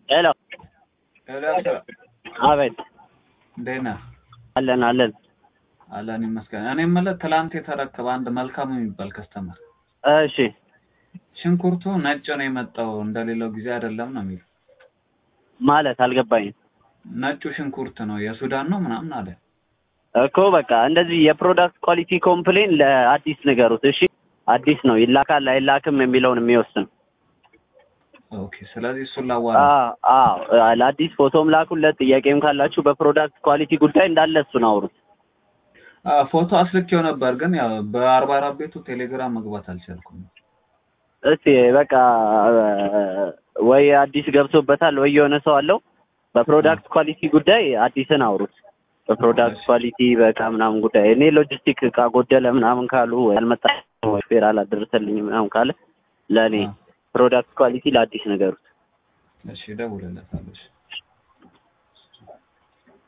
ሄሎ ኤልያስ አቤት እንዴት ነህ? አለን አለን አለን ይመስገን። እኔ የምልህ ትላንት የተረከበ አንድ መልካም የሚባል ከስተመር እሺ ሽንኩርቱ ነጭ ነው የመጣው እንደሌላው ጊዜ አይደለም ነው የሚለው። ማለት አልገባኝም ነጩ ሽንኩርት ነው የሱዳን ነው ምናምን አለ። እኮ በቃ እንደዚህ የፕሮዳክት ኳሊቲ ኮምፕሌን ለአዲስ ንገሩት እሺ አዲስ ነው ይላካል አይላክም የሚለውን የሚወስን ኦኬ ስለዚህ እሱን ላዋራ አዎ አዎ ለአዲስ ፎቶም ላኩለት ጥያቄም ካላችሁ በፕሮዳክት ኳሊቲ ጉዳይ እንዳለ እሱን አውሩት አዎ፣ ፎቶ አስልኬው ነበር ግን ያው በአርባ አራት ቤቱ ቴሌግራም መግባት አልቻልኩም። እስቲ በቃ ወይ አዲስ ገብቶበታል ወይ የሆነ ሰው አለው በፕሮዳክት ኳሊቲ ጉዳይ አዲስን አውሩት በፕሮዳክት ኳሊቲ በቃ ምናምን ጉዳይ እኔ ሎጂስቲክ እቃ ጎደለ ምናምን ካሉ ወይ አልመጣ ወይ ፌር አላደረሰልኝ ምናምን ካለ ለእኔ ፕሮዳክት ኳሊቲ ለአዲስ ነገሩት እሺ እደውልለታለሁ። እሺ